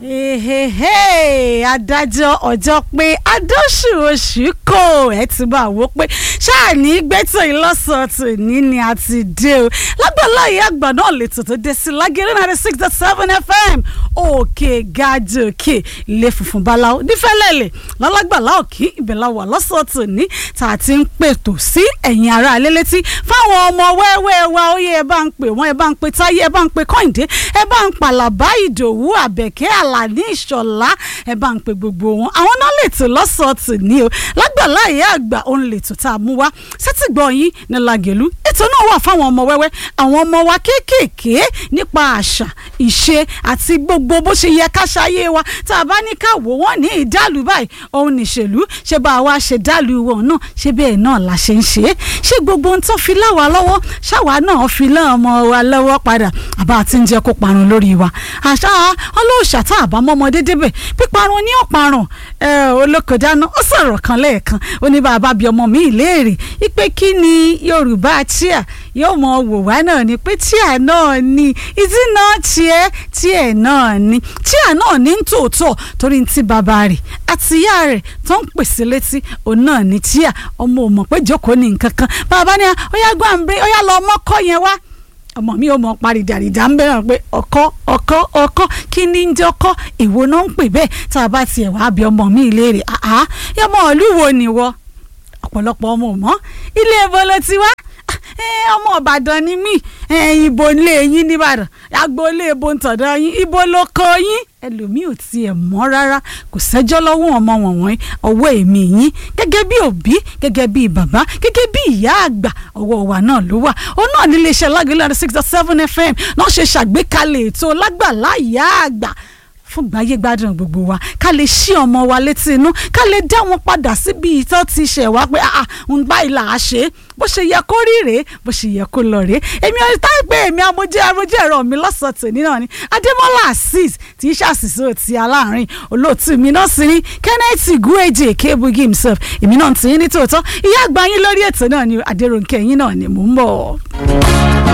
Hehehe, adájọ́ ọjọ́ pé adóṣù oṣù kò ẹ ti bá wò pé ṣáàní gbẹ́tò ìlọ́sọ̀tò ní ni a ti dé o lágbàlá ìyá àgbà náà lètò tó dé sí lágẹ̀rẹ́ ninety six dot seven fm òkè gàdòkè ilé funfun báláwo nífẹ̀lẹ́lẹ̀ lọ́lágbàlá òkè ìbẹ̀là wà lọ́sọ̀tò ní tá a ti ń pètò sí ẹ̀yìn ara alẹ́ létí fáwọn ọmọ wẹ́wẹ́ wa ó yẹ ẹ bá ń pè wọ́n ẹ bá ń pè táyé ẹ bá ń pè kọ́hìndé ẹ bá ń pàlàbá ìdòwú àbẹ̀kẹ́ àlàní ìṣọ̀lá ẹ bá ń pè gbogbo wọn àwọn náà lè tò lọ́sọ̀ọ̀tì ní o lágbàlá ìyá àgbà òun lè tò tá a mú wá sẹ́tìgbọ́ yín ní lagẹ̀lú ètò náà wà fáwọn ọmọ wẹ́wẹ́ àwọn ọmọ wa kéékèèké nípa àṣà ìṣe àti gbogbo bó ṣe yẹ ká ṣayé wa tá a bá ní ká wò wọ́n ní ìdálù báyìí òun nìṣèlú ṣé bá a wá ṣe dálù wọn náà ṣé bẹ́ẹ̀ náà la ṣe ń ṣe é ṣé gbogbo ohun tó fi láwa lọ́wọ́ ṣáwa náà fi lé ọmọ wa lọ́wọ́ padà àbá àti ń jẹ́ kó parun lórí wa àṣà ọlọ́ọ̀ṣà tá a bá mọ́mọdé débẹ̀ píparun ní ọ̀parun olókòdáná ó sọ̀rọ̀ kan lẹ́ẹ̀kan ó ní bàbá bí ọmọ mi ìléèrè ipe kí ni yorùbá tíà yóò mọ wò wá náà ni pé tíà náà ni ìdí náà tiẹ̀ tiẹ̀ náà ni tíà náà ní tòótọ́ torí ti bàbá rẹ̀ àti ìyá rẹ̀ tó ń pèsè létí òun náà ní tíà ọmọ ò mọ̀ pé jókòó ní nǹkan kan bàbá ní ó yá gbàǹbẹ ó yá lọ mọ́kọ́ yẹn wá ọmọ mi ò mọ parí dàrídà ń bẹ̀rẹ̀ pé ọkọ ọkọ ọkọ kí ni ń jẹ́ ọkọ èwo náà ń pè bẹ́ẹ̀ tá a bá tiẹ̀ wá bí ọmọ mi ìléèrè àá yọmọ ìlú wo ni wọ ọ̀pọ̀lọpọ̀ ọmọ ò mọ̀ ilé ẹbọ ló ti wá ọmọ ìbàdàn ni mí ibo ilé yín nìbàdàn agboolé ibo ntọ̀dọ̀ yín ibo ló kọ yín ẹlòmíì ò tiẹ̀ mọ̀ rárá kò sẹ́jọ́ lọ́wọ́ ọmọ wọ̀nyí ọwọ́ èmi yín gẹ́gẹ́ bí òbí gẹ́gẹ́ bí bàbá gẹ́gẹ́ bí ìyá àgbà ọwọ́ wa náà ló wà ó náà nílé iṣẹ́ lágbèlè six dot seven fm náà ṣe ṣàgbékalẹ̀ ètò lágbàlá ìyá àgbà fún gbáyé gbádùn gbogbo wa ká lè ṣí ọmọ wa létí inú ká lè dá wọn padà síbi ìtọ́ ti ṣẹ̀ wá pé àà ń bá ìlà á ṣe é bó ṣe yẹ kó rí rèé bó ṣe yẹ kó lọ rèé èmi ò tá pé èmi amójẹ́ arójẹ́ ẹ̀rọ mi lọ́sàn-án tòní náà ni adémọ́lá azeez tí í ṣàṣìṣe òtí aláàárín olóòtú mi náà sì ní kenneth gueje kebugi himself èmi náà ti yín ní tòótọ́ ìyá àgbà yín lórí ètò náà ni adéròǹkẹ́ yín náà ni mò ń bọ̀.